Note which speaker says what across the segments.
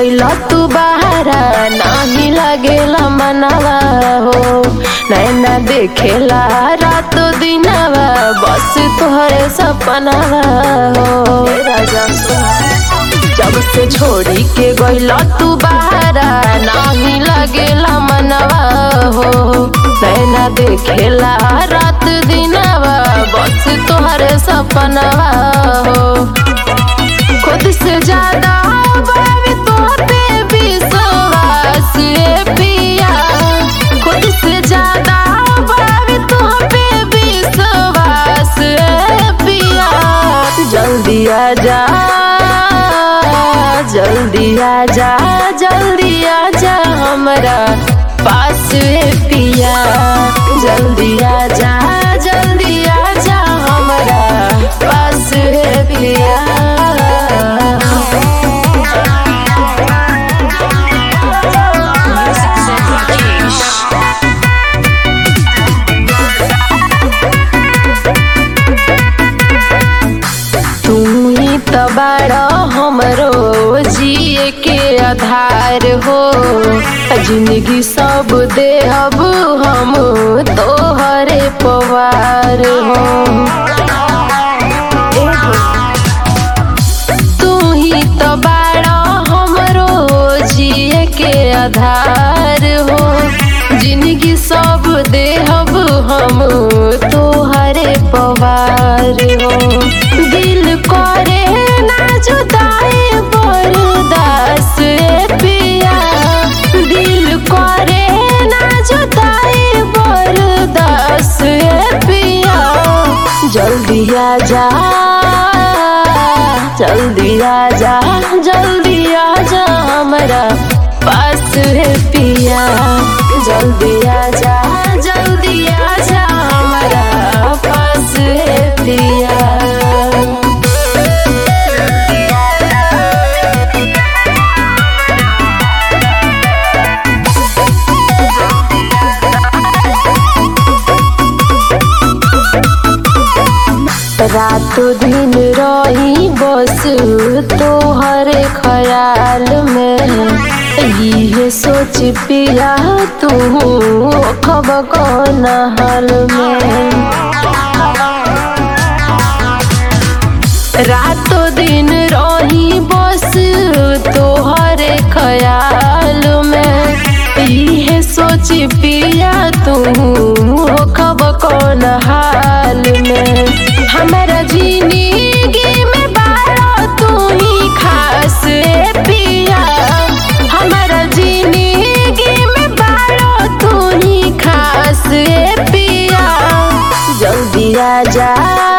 Speaker 1: गइल तू बहारा नाही लागेला मनवा हो नैना देखेला रात दिनवा बस तोहरे सपनवा हो राजा जब से छोड़ी के गइल तू बहारा नाही लागेला मनवा हो नैना देखेला रात दिनवा बस तोहरे सपनवा हो खुद से ज्यादा बाबी तोहर पे विश्वास ए पिया खुद से ज्यादा बाबी तोहर पे विश्वास ए पिया जल्दी आ जा जल्दी आ जा जल्दी आ जा हमरा पास ए पिया जल्दी आ जा जल्दी आ जा हमरा पास ए पिया
Speaker 2: Music Zen Rakesh.
Speaker 1: तू ही तो बड़ा हमरो जिए के आधार हो जिंदगी सब दे अब हम तोहरे पवार हो तू ही तो बड़ा हमरो जिए के आधार हो जिंदगी सब देहब हम तोहरे पवार हो दिल करे ना जुदाई बरदास ए पिया दिल करे ना जुदाई बरदास ए पिया जल्दी आ जा जल्दी आ जा जल्दी आ जा हमरा पास है पिया जल्दी आ जा जल्दी आ जा हमरा पास है पिया रातो दिन रही बस तोहरे ख्याल में ये सोच पिया तू खब कौन हाल में रातो दिन रही बस तोहरे ख्याल में ये सोच पिया तू खब कौन हाल में हमारा जिंदगी में बारो तू ही खास ए पिया हमारा जिंदगी में बारो तू ही खास ए पिया जल्दी आ जा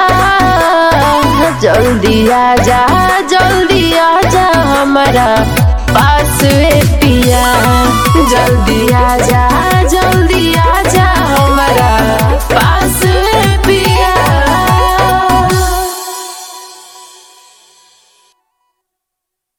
Speaker 1: जल्दी आ जा जल्दी आ जा हमारा पास ए पिया जल्दी आ जा